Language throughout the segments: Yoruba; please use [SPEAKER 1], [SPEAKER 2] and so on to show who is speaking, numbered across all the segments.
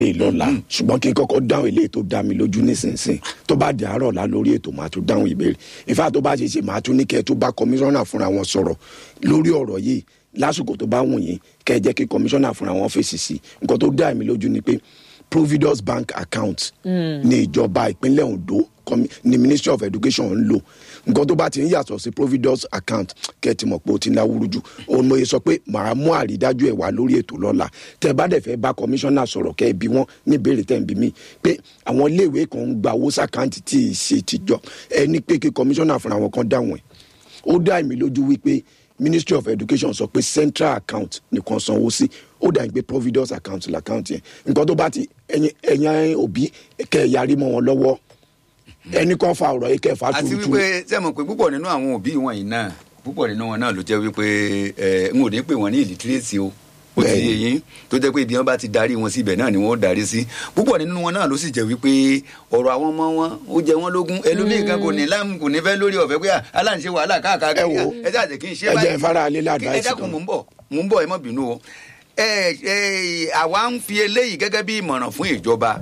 [SPEAKER 1] lè lọ́la ṣùgbọ́n kí n kọ́kọ́ dáhùn eléyìí tó dá mi lójú nísinsìnyí tó bá di àárọ̀ la lórí ètò máa tún dáhùn ìbéèrè ìfá tó bá ṣe ṣe máa tún ní kẹ́ ẹ tó bá kọmíṣánná fúnra wọn sọ̀rọ̀ lórí ọ̀rọ̀ yìí lásìkò tó bá wù yín kẹ́ ẹ jẹ́ kí kọmíṣánná fúnra wọn fèsì sí nǹkan tó dá mi lójú ni pé providus bank account ní ìjọba ìpínlẹ̀ ondo commi- ní ministry of education ń lò nǹkan tó bá ti ń yàtọ̀ sí providus account kẹ́ẹ̀tì mọ̀ pé ó ti ń láwùrú jù òun mo yẹ sọ pé màá mú àrídájú ẹ̀ wá lórí ètò lọ́la tẹ́ ẹ bá dẹ̀ fẹ́ bá kọmíṣánná sọ̀rọ̀ kẹ́ ẹ bí wọ́n ní ìbéèrè tẹ́ ẹ ń bí mi pé àwọn iléèwé kan ń gba owó sàkáǹtì tí ì ṣe tìjọ ẹ ní pé kí kọmíṣánná fúnra wọn kan dáhùn ẹ̀ ó dá èmi lójú wípé ministry of education sọ pé central account nìkan sanwó sí ó dà ní pé providence account l'account yẹn nǹkan tó bá ti ẹyin ẹyin òbí kẹ ẹ yarí mọ wọn lọ́wọ́ ẹnì kan fa ọ̀rọ̀ yìí kẹ ẹ fa
[SPEAKER 2] àti
[SPEAKER 1] tuurutu
[SPEAKER 2] wípé ṣé mo pé púpọ̀ nínú àwọn òbí wọ̀nyí náà púpọ̀ nínú wọn náà ló jẹ́ wípé ẹ n ò ní pè wọ́n ní ìlítírèsì o ó ti
[SPEAKER 1] Bẹ́ẹ̀ni.
[SPEAKER 2] yé yín tó jẹ́ pé ibi wọn bá ti darí wọn síbẹ̀ náà ni wọ́n ó darí sí púpọ̀ nínú wọn náà ló sì jẹ́ wípé ọ̀rọ̀ àwọn ọmọ wọn ó jẹ wọ́n lógún ẹlòmíì kan kò ní láàmú kò ní fẹ́ lórí ọ̀fẹ́ pé aláǹṣe wàhálà káàkiri
[SPEAKER 1] Ẹ wò ó.
[SPEAKER 2] ẹ jẹ́ àjẹ́ kí n ṣe
[SPEAKER 1] Ẹ jẹ́ ìfara alẹ́ lá
[SPEAKER 2] Kí- ẹ
[SPEAKER 1] advice
[SPEAKER 2] dákun
[SPEAKER 1] kan.
[SPEAKER 2] mò ń bọ̀ mò ń bọ̀ ẹ má bínú o ẹ ẹ àwa ń fi eléyìí gẹ́gẹ́ bí ìmọ̀ràn fún ìjọba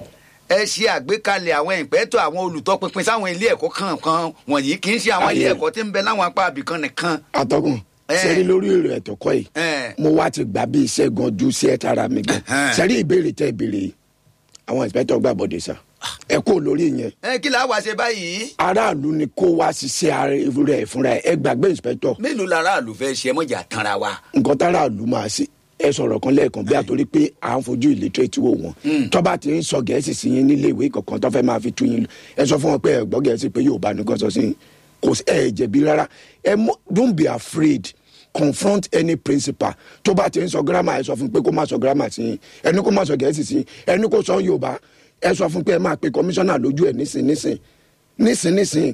[SPEAKER 2] ẹ ṣe àgbékalẹ̀ àwọn ìpẹ́tọ̀ àwọn olùtọpinpin sáwọn ilé ẹ̀kọ́ kankan wọ̀nyí kì í ṣe àwọn ilé
[SPEAKER 1] Ayé.
[SPEAKER 2] ẹ̀kọ́ tí ń bẹ láwọn apá àbìkan nìkan.
[SPEAKER 1] atọ́kùn
[SPEAKER 2] Ẹ.
[SPEAKER 1] sẹ́rí lórí èrò ẹ̀tọ́ kọ́ yìí
[SPEAKER 2] Ẹ.
[SPEAKER 1] mo wá ti gbà bí iṣẹ́ gan ju sí ẹ̀ tara mi gan
[SPEAKER 2] Ẹhẹ́n.
[SPEAKER 1] sẹ́rí ìbéèrè tẹ́ ìbéèrè yìí àwọn inspector gbà bọ̀dé sá ẹ kó lórí yẹn
[SPEAKER 2] ẹ kí la wá ṣe báyìí.
[SPEAKER 1] aráàlú ni kó wá ṣiṣẹ́ ara rẹ̀ fúnra ẹ̀ ẹ gbàgbé inspector
[SPEAKER 2] mélòó lára àlù fẹ́ ṣe mọ́jà tanra wa.
[SPEAKER 1] nǹkan táráàlú máa ṣe ẹ sọ̀rọ̀ kan lẹ́ẹ̀kan bí àtòrí pé à ń fojú illiterate wò wọ́n tọ́ba ti ń sọ gẹ̀ẹ́sì sí yín nílé ìwé kankan tó fẹ́ máa fi tú yín lò ẹ sọ fún wọn pé ẹ gbọ́ gẹ̀ẹ́sì pé yóò bá nìkan sọ sí yín kò sí ẹ jẹ̀bi rárá ẹ mọ don't be afraid confront any principal tó bá ti ń sọ grammar ẹ sọ fún pé kó má sọ grammar sí yín ẹni kó má sọ gẹ̀ẹ́sì sí yín ẹni kó sọ yorùbá ẹ sọ fún pé ẹ máa pe commissioner lójú ẹ nísìn nísìn nísìn nísìn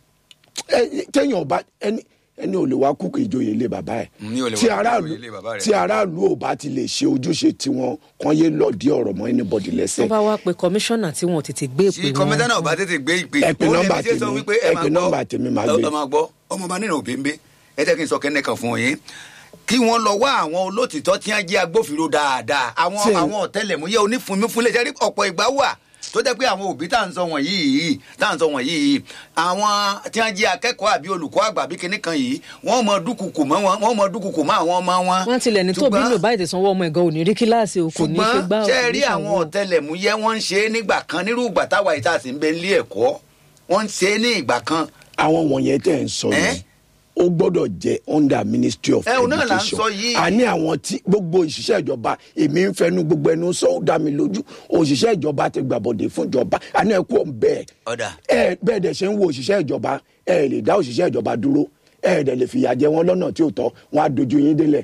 [SPEAKER 1] ẹ téèyàn ọba ẹni ẹni ò lè wá kúkú ìjòyè ilé bàbá ẹ
[SPEAKER 2] Ní ò lè
[SPEAKER 1] tí
[SPEAKER 2] wá kúkú
[SPEAKER 1] aráàlú
[SPEAKER 2] ìjòyè ilé bàbá rẹ̀.
[SPEAKER 1] tí aráàlú ò bá ti lè ṣe ojúṣe tiwọn kan yé lọ́ọ̀dí ọ̀rọ̀ mọ́ anybody
[SPEAKER 3] tó
[SPEAKER 1] lẹ́sẹ̀
[SPEAKER 3] bá wá pe kọmíṣánná tí wọn ò tètè gbé
[SPEAKER 2] tí
[SPEAKER 3] ìpè
[SPEAKER 2] kọmíṣánná
[SPEAKER 3] wọn.
[SPEAKER 2] ọba tètè gbé ìpè.
[SPEAKER 1] Ẹ pe
[SPEAKER 2] ó lè
[SPEAKER 1] nọ́mbà
[SPEAKER 2] fi ṣe sọ
[SPEAKER 1] tèmi,
[SPEAKER 2] wípé
[SPEAKER 1] ẹ
[SPEAKER 2] máa
[SPEAKER 1] pe
[SPEAKER 2] gbọ́,
[SPEAKER 1] nọ́mbà tèmi máa gbé.
[SPEAKER 2] ẹ máa gbọ́ ọmọọba nínú òbí ẹ jẹ́ kí n sọ kẹ́nẹ́ kan fún yín kí wọ́n lọ wá àwọn olótìtọ́ tí wọ́n jẹ́ agbófinró dáadáa àwọn
[SPEAKER 1] Tí-
[SPEAKER 2] àwọn ọ̀tẹlẹ̀múyẹ́ onífunmífúnlẹ̀ ṣe rí ọ̀pọ̀ ìgbà wà tó jẹ́ pé àwọn òbí tá à ń sọ wọ̀nyí yìí tá à ń sọ wọ̀nyí yìí àwọn tí wọ́n jẹ́ akẹ́kọ̀ọ́ àbí olùkọ́ àgbà bí kinní kan yìí wọ́n mọ dúkùkù mọ́ wọn wọ́n mọ dúkùkù mọ́ àwọn ọmọ wọn.
[SPEAKER 3] wọn tilẹ̀ ní tóbi
[SPEAKER 2] Ṣùgbọ́n-
[SPEAKER 3] lò báyìí tẹ̀sán wọ ọmọ ẹ̀gán ò ní rí kíláàsì o kò ní ṣe gbá
[SPEAKER 2] ṣùgbọ́n ṣe rí àwọn ọ̀tẹlẹ̀múyẹ́ wọ́n ń ṣe é nígbà kan nírú ìgbà táwa yìí tá a sì ń bẹ nílé ẹ̀kọ́ wọ́n ń ṣe é ní ìgbà kan.
[SPEAKER 1] àwọn wọ̀nyẹn tẹ̀ ń sọ
[SPEAKER 2] Ẹ́?
[SPEAKER 1] yẹn ó gbọ́dọ̀ jẹ́ under ministry of
[SPEAKER 2] Ẹ, òun náà là ń
[SPEAKER 1] education
[SPEAKER 2] sọ yìí.
[SPEAKER 1] àní àwọn tí gbogbo òṣìṣẹ́ ìjọba èmi ń fẹnu gbogbo ẹnu sọ ó dá mi lójú òṣìṣẹ́ ìjọba ti gbàbọ̀dé fún ìjọba àní ẹ kú bẹ́ẹ̀
[SPEAKER 2] Ọ̀dà.
[SPEAKER 1] ẹ bẹ́ẹ̀ dẹ̀ ṣe ń wo òṣìṣẹ́ ìjọba ẹ lè dá òṣìṣẹ́ ìjọba dúró ẹ dẹ̀ lè fìyà jẹ wọn lọ́nà tí ò tọ́ wọn á dojú yín délẹ̀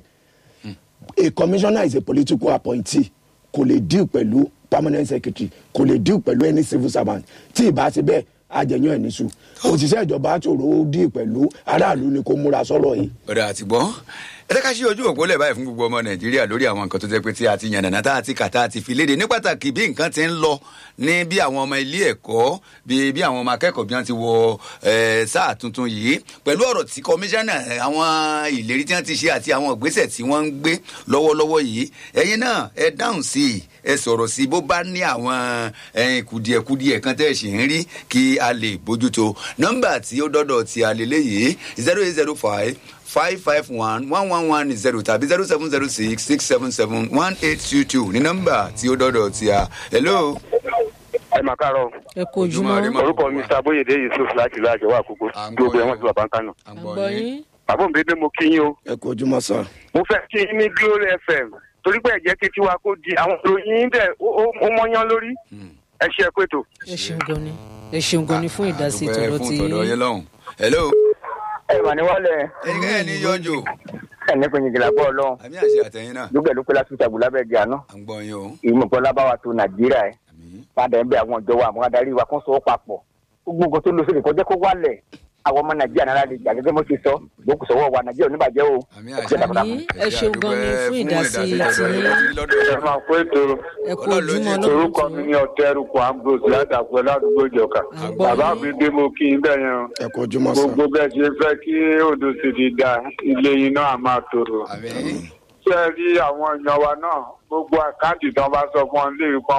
[SPEAKER 1] a commissioner is a political appointee kò lè deal pẹ̀lú permanent secretary kò lè deal pẹ̀lú any civil servant tí ì bá ṣe bẹ́ẹ̀ àjẹyàn ẹ̀ níṣu òṣìṣẹ́ ìjọba ṣòro ó deal pẹ̀lú aráàlú ni kò múra sọ́rọ̀ yìí.
[SPEAKER 2] ọ̀dà àti gbọ́ ẹ jẹ́ ká ṣí ojú òpó lẹ̀ báyìí fún gbogbo ọmọ nàìjíríà lórí àwọn nǹkan tó jẹ́ pé tí a ti yànnàná tá a ti kà tá a ti fi léde ní pàtàkì bí nǹkan ti ń lọ ní bí àwọn ọmọ ilé ẹ̀kọ́ bí bí àwọn ọmọ akẹ́kọ̀ọ́ bí wọ́n ti wọ eh, sáà tuntun yìí pẹ̀lú ọ̀rọ̀ tí kọmíṣánná eh, àwọn ìlérí tí wọ́n ti ṣe àti àwọn ìgbésẹ̀ tí wọ́n ń gbé lọ́wọ́lọ́wọ́ yìí ẹ̀yin náà ẹ dáhùn sí i ẹ sọ̀rọ̀ sí i bó bá ní àwọn eh, kùdìẹ̀kudìẹ̀ kan tẹ́ ẹ̀ sì ń rí kí a lè bójútó nọ́mbà tí ó dọ́dọ̀ tí a lè léyìí zero eight zero five five five one one one one zero tàbí zero seven zero six six seven seven one eight two two ní nọ́mbà tí ó dọ́dọ̀ tí a. hello.
[SPEAKER 4] ẹ máa káàárọ̀
[SPEAKER 3] ẹ kó
[SPEAKER 2] Ojúmọ́ ire
[SPEAKER 3] ojúmọ́
[SPEAKER 2] mọ́.
[SPEAKER 4] orúkọ mi sábóyèdè yusuf láti ìlú àjọwọ́ àkókò
[SPEAKER 2] À ń gbọ́
[SPEAKER 4] gbogbo
[SPEAKER 2] yín.
[SPEAKER 4] ẹ̀wọ̀n ti bàbá ń kánò.
[SPEAKER 2] à ń
[SPEAKER 3] àgbọ̀ yín
[SPEAKER 4] bàbá mi bíbí mo kí yín o
[SPEAKER 1] ẹ kú ojúmọ́ sọ.
[SPEAKER 4] mo fẹ́ kí yín ní glory fm torí pé ẹ̀jẹ̀ kí tiwa kó di àwọn ìròyìn yín dẹ̀ ó- ó ó mọ́yán lórí ẹ ṣe ẹ pètò.
[SPEAKER 3] ẹ ṣeun gan ni ẹ ṣeun gan ni fún ìdásí
[SPEAKER 2] Àdúpẹ́
[SPEAKER 3] tọ̀dọ̀
[SPEAKER 2] fún
[SPEAKER 3] tí
[SPEAKER 2] tọ̀dọ̀ yẹn lọ́hùn. hello.
[SPEAKER 4] ẹ mà ní wálẹ̀
[SPEAKER 2] ẹnikẹ́ni ní yọjú.
[SPEAKER 4] ẹni pé yìngìlá bọ́ ọlọ́run
[SPEAKER 2] àmì àṣẹ àtẹ̀yìn náà.
[SPEAKER 4] lókè lókè láti ṣàgbó lábẹ́ ẹ̀jẹ̀ àná
[SPEAKER 2] à ń gbọ́ yín o.
[SPEAKER 4] ìmọ̀pọ̀ lábáwá tó nàìjíríà ẹ̀
[SPEAKER 2] àmì.
[SPEAKER 4] padà ń bẹ àwọn ìjọba àwọn adarí wa kan sọ ọ́ papọ̀ gbogbo nǹkan tó lọ sókè kọjá kó wálẹ̀ àwọn ọmọ nàìjíríà náírà lè jà gẹ́gẹ́ bó ṣe sọ ìgbókù sọ́wọ́ wa nàìjíríà oníbàjẹ́ o.
[SPEAKER 2] àmì
[SPEAKER 4] Ọjọ́
[SPEAKER 2] àṣẹ.
[SPEAKER 4] dàbọ̀dàbọ̀.
[SPEAKER 3] Àmì, ẹ ṣeun gan ni fún ìdásí tiyín.
[SPEAKER 4] ẹ máa kó ètò
[SPEAKER 3] ẹ kú
[SPEAKER 2] Ọlọ́run ló
[SPEAKER 3] ojúmọ́
[SPEAKER 2] jẹ́
[SPEAKER 4] orúkọ mi ní ọtẹrùkọ ambrose látàpẹ ládùúgbò ìjọka
[SPEAKER 3] Àgbọ̀
[SPEAKER 4] bàbá
[SPEAKER 3] yín.
[SPEAKER 4] mi dé mo kí n bẹ yẹn o.
[SPEAKER 1] ẹ kú ojúmọ́ sọ.
[SPEAKER 4] gbogbo bẹ́ẹ̀ ṣe fẹ́ kí odò sì ti da ilé yín náà máa tòrò
[SPEAKER 2] àmì.
[SPEAKER 5] ṣe rí àwọn èèyàn wa náà gbogbo àkáǹtì tí wọ́n bá sọ fún wọn lè kọ́